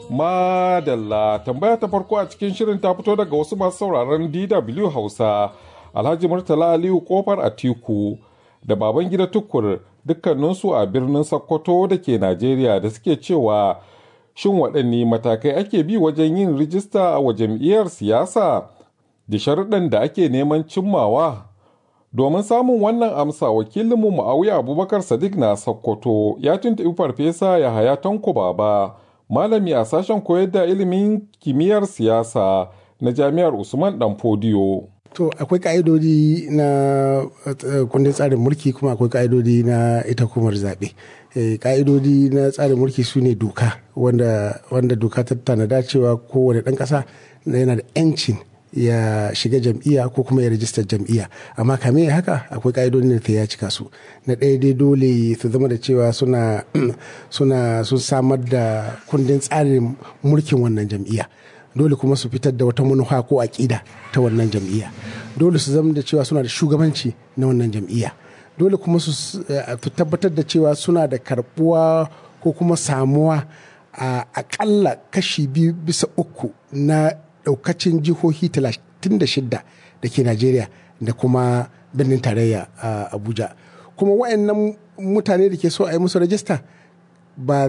Madalla tambaya ta farko a cikin shirin ta fito daga wasu masu sauraron DW Hausa Alhaji Murtala Aliyu Kofar Atiku da baban gida tukur dukkaninsu a birnin Sokoto da ke Najeriya da suke cewa shin waɗanne matakai ake bi wajen yin rijista wa jam'iyyar siyasa da sharuɗan da ake neman cimmawa domin samun wannan amsa wakilinmu ma'auya abubakar sadiq na sokoto ya tuntuɓi farfesa yahaya tanko baba malami a sashen koyar da ilimin kimiyyar siyasa na jami'ar usman dan fodiyo To akwai ka'idodi na kundin tsarin mulki kuma akwai ka'idodi na ita hukumar zaɓe. Ka'idodi na tsarin mulki su ne doka wanda, wanda doka ta tanada cewa kowane ɗan ƙasa yana da 'yancin ya shiga jam'iyya ko kuma ya rajistar jam'iyya amma kame ya haka akwai ka'idodin da ya cika su na ɗaya dai dole su zama da cewa suna suna sun samar da kundin tsarin mulkin wannan jam'iyya dole kuma su fitar da wata manufa ko aƙida ta wannan jam'iyya dole su zama da cewa suna da shugabanci na wannan jam'iyya dole kuma su tabbatar da cewa suna da karbuwa ko kuma samuwa a akalla kashi biyu bisa uku na daukacin jihohi 36 da ke najeriya da kuma birnin tarayya a abuja kuma wayannan mutane da ke so a yi musu rajista ba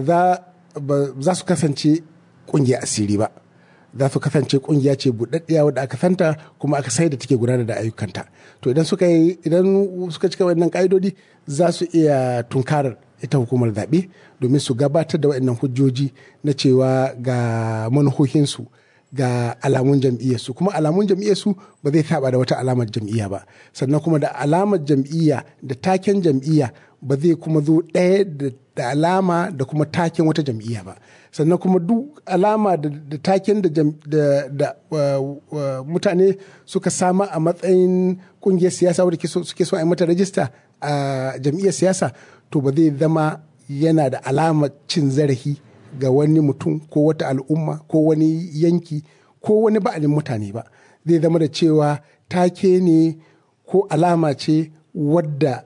za su kasance kungiya asiri ba za su kasance kungiya ce buɗaɗɗiya wadda aka santa kuma aka sai da take gudanar da ayyukanta to idan suka yi idan suka cika wannan ka'idodi za su iya tunkarar ita hukumar zaɓe domin su gabatar da waɗannan hujjoji na cewa ga manuhohinsu ga alamun jam'iyyarsu kuma alamun jam'iyyarsu ba zai saba da wata alamar jam'iyya ba sannan kuma da alamar jam'iyya da taken jam'iyya ba zai kuma zo ɗaya da alama da kuma taken wata jam'iyya ba sannan kuma duk alama da taken da mutane suka sama a matsayin kungiyar siyasa wadda suke so a yi mata rajista a jam'iyyar siyasa to ba zai zama yana da alamar cin zarafi ga wani mutum ko wata al'umma ko wani yanki ko wani ba'alin mutane ba zai zama da cewa take ne ko alama ce wadda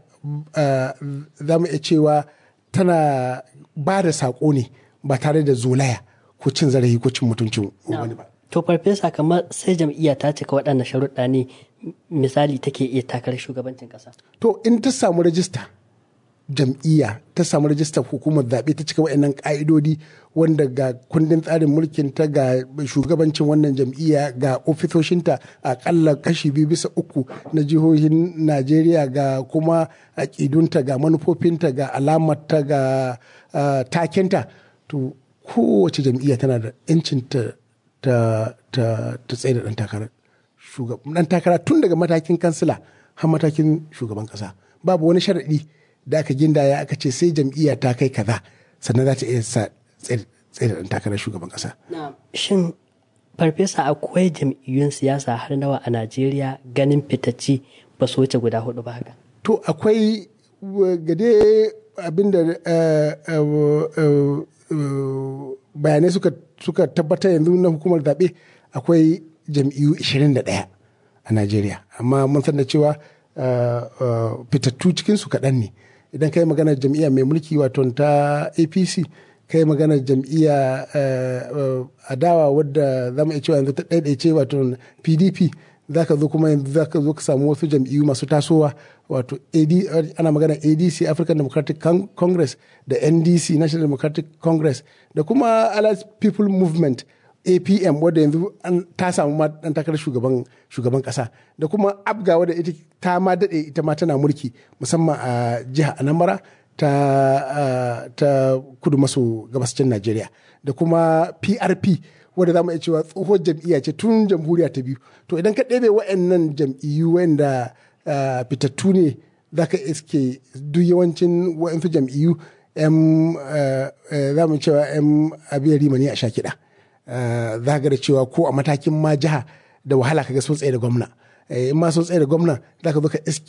za mu iya cewa tana ba da saƙo ne ba tare da zolaya ko cin zarafi ko cin mutuncin wani ba. To farfesa kamar sai jam'iyya ta cika waɗannan sharuɗa ne misali take iya takarar shugabancin ƙasa. To in ta samu rajista jam'iyya ta samu rajistar hukumar zaɓe ta cika waɗannan ƙa'idodi wanda ga kundin tsarin mulkin ta ga shugabancin wannan jam'iyya ga ofisoshinta aƙalla kashi biyu bisa uku na jihohin najeriya ga kuma aƙidunta ga manufofinta ga alamarta ga takenta to kowace jam'iyya tana da 'yancin ta ta tsaye da ɗan takara ɗan takara tun daga matakin kansila har matakin shugaban ƙasa babu wani sharaɗi da aka gindaya aka ce sai jam'iyya ta kai kaza sannan za ta iya sa tsaye da ɗan takarar shugaban ƙasa. Shin farfesa akwai jam'iyyun siyasa har nawa a Najeriya ganin fitacci ba su wuce guda hudu ba haka? To akwai gade abinda bayanai suka tabbatar yanzu na hukumar zaɓe akwai jam'iyyu 21 a Najeriya amma mun san da cewa fitattu cikinsu kaɗan ne idan ka yi maganar jam'iyya mai mulki wato ta apc ka yi maganar jam'iyya adawa wadda za mu iya cewa yanzu ta ɗaiɗaice wato pdp za ka zo kuma yanzu za ka zo ka samu wasu jam'iyyu masu tasowa wato ana maganar adc african democratic congress da ndc national democratic congress da kuma allied people movement apm wadda yanzu ta samu ma dan takarar shugaban shugaban kasa da kuma abga wadda ita ta ma dade ita ma tana mulki musamman a jihar anambra ta ta kudu maso gabashin najeriya da kuma prp wadda za mu iya cewa tsohuwar jam'iyya ce tun jamhuriya ta biyu to idan ka ɗebe wa'annan jam'iyyu wanda fitattu ne za ka iske duk yawancin wa'ansu jam'iyyu za mu cewa 'yan abiyar rimani a sha kiɗa. za ga da cewa ko a matakin ma jiha da wahala kaga sun tsaye da gwamna in ma sun tsaye da gwamna za ka zo ka iske